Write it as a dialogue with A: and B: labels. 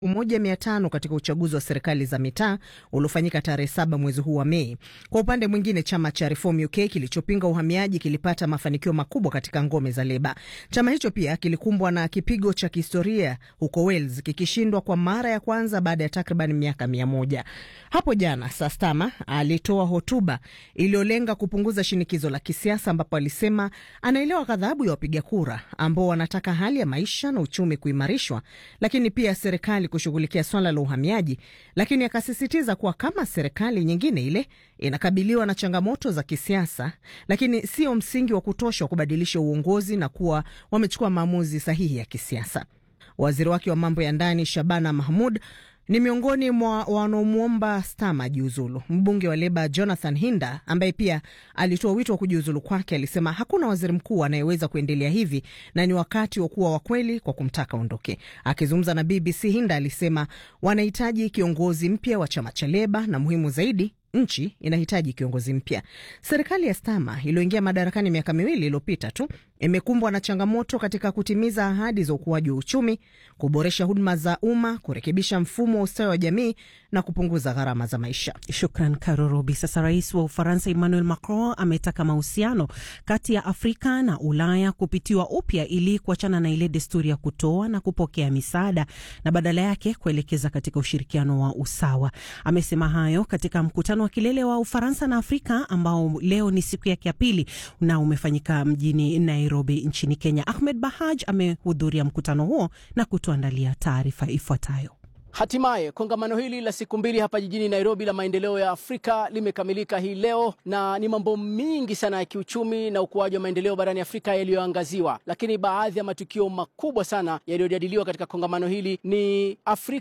A: moja mia tano katika uchaguzi wa serikali za mitaa uliofanyika tarehe saba mwezi huu wa Mei. Kwa upande mwingine, chama cha Reform UK kilichopinga uhamiaji kilipata mafanikio makubwa katika ngome za Leba. Chama hicho pia kilikumbwa na kipigo cha kihistoria huko Wales, kikishindwa kwa mara ya kwanza baada ya takriban miaka mia moja. Hapo jana Sastama alitoa hotuba iliyolenga kupunguza shinikizo la kisiasa, ambapo alisema anaelewa ghadhabu ya wapiga kura ambao wanataka hali ya maisha na uchumi kuimarishwa, lakini pia serikali kushughulikia swala la uhamiaji, lakini akasisitiza kuwa kama serikali nyingine ile inakabiliwa na changamoto za kisiasa, lakini sio msingi wa kutosha wa kubadilisha uongozi na kuwa wamechukua maamuzi sahihi ya kisiasa. Waziri wake wa mambo ya ndani Shabana Mahmud ni miongoni mwa wanaomwomba Stama jiuzulu. Mbunge wa Leba Jonathan Hinda, ambaye pia alitoa wito wa kujiuzulu kwake, alisema hakuna waziri mkuu anayeweza kuendelea hivi na ni wakati wa kuwa wakweli kwa kumtaka ondoke. Akizungumza na BBC, Hinda alisema wanahitaji kiongozi mpya wa chama cha Leba na muhimu zaidi nchi inahitaji kiongozi mpya. Serikali ya Stama iliyoingia madarakani miaka miwili iliyopita tu imekumbwa na changamoto katika kutimiza ahadi za ukuaji wa uchumi, kuboresha huduma za umma, kurekebisha mfumo wa ustawi wa jamii na kupunguza gharama za maisha.
B: Shukran Karorobi. Sasa rais wa Ufaransa Emmanuel Macron ametaka mahusiano kati ya Afrika na Ulaya kupitiwa upya ili kuachana na ile desturi ya kutoa na kupokea misaada na badala yake kuelekeza katika ushirikiano wa usawa. Amesema hayo katika mkutano wa kilele wa Ufaransa na Afrika ambao leo ni siku yake ya pili na umefanyika mjini Nairobi nchini Kenya. Ahmed Bahaj amehudhuria mkutano huo na kutuandalia taarifa ifuatayo.
C: Hatimaye kongamano hili la siku mbili hapa jijini Nairobi la maendeleo ya Afrika limekamilika hii leo, na ni mambo mingi sana ya kiuchumi na ukuaji wa maendeleo barani Afrika yaliyoangaziwa, lakini baadhi ya matukio makubwa sana yaliyojadiliwa katika kongamano hili ni Afrika